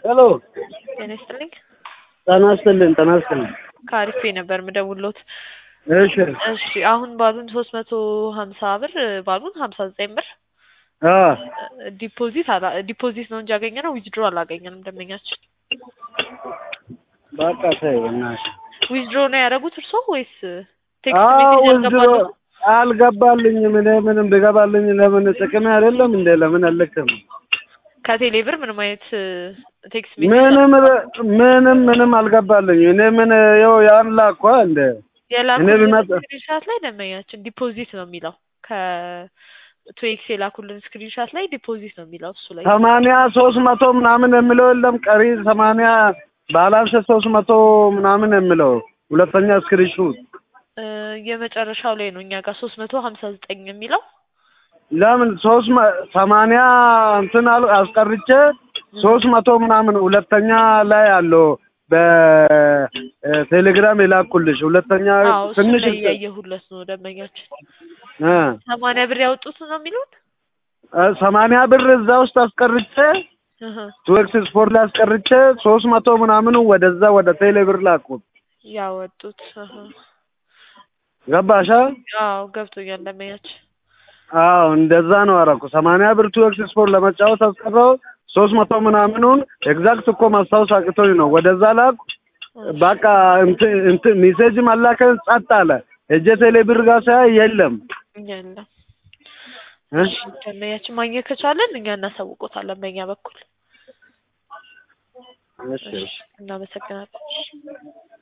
ሄሎ ጤና ይስጥልኝ። ጤና ይስጥልኝ ጤና ይስጥልኝ። ከአሪፌ ነበር ምደውሎት። እሺ እሺ አሁን ባሉን ሶስት መቶ ሀምሳ ብር ባሉን ሀምሳ ዘጠኝ ብር አ ዲፖዚት አላ ዲፖዚት ነው እንጂ ያገኘ ነው ዊዝድሮ አላገኘንም። ደንበኛችን በቃ ተይ በእናትሽ። ዊዝድሮ ነው ያደረጉት እርስዎ ወይስ ቴክስት አዎ ሜሴጅ ወንድሮ ያልገባሉ? አልገባልኝም። እኔ ምንም ብገባልኝ ለምን ጥቅሜ አይደለም እንዴ? ለምን አልልክም? ከቴሌ ብር ምንም አይነት ቴክስት ሜሴጅ ምንም ምንም ምንም አልገባልኝ። እኔ ምን ይኸው ያን ላኳ እንደ እኔ የላኩልን ብመጣ- ስክሪንሻት ላይ ደንበኛችን ዲፖዚት ነው የሚለው ከቱኤክስ የላኩልን ስክሪንሻት ላይ ዲፖዚት ነው የሚለው እሱ ላይ ሰማንያ ሶስት መቶ ምናምን የሚለው የለም ቀሪ ሰማንያ ባላንስ ሶስት መቶ ምናምን የሚለው ሁለተኛ ስክሪንሹት እ የመጨረሻው ላይ ነው እኛ ጋር ሶስት መቶ ሀምሳ ዘጠኝ የሚለው ለምን ሶስት መ- ሰማንያ እንትን አል- አስቀርቼ ሶስት መቶ ምናምን ሁለተኛ ላይ አለው በቴሌግራም የላኩልሽ ሁለተኛ አዎ እሱ ትንሽ ላይ እያየሁለት ነው ደንበኛችን እ ሰማንያ ብር ያወጡት ነው የሚሉት እ ሰማንያ ብር እዛ ውስጥ አስቀርቼ እህ ቱዌክስ ስፖርት ላይ አስቀርቼ ሶስት መቶ ምናምኑ ወደዛ ወደ ቴሌ ብር ላኩት። ያወጡት እህ ገባሻ? አዎ ገብቶኛል ደንበኛችን አዎ እንደዛ ነው አደረኩ። ሰማንያ ብር ቱዌክስ ስፖርት ለመጫወት አስቀረው ሶስት መቶ ምናምኑን ኤግዛክት እኮ ማስታወስ አቅቶኝ ነው ወደዛ ላኩ። በቃ እንትን እንትን ሜሴጅ መላከን ጸጥ አለ። እጀ ቴሌ ብር ጋር ሳይ የለም። የለም እ? ደንበኛችን ማግኘት ከቻለን እኛ እናሳውቆታለን በእኛ በኩል እሺ እናመሰግናለን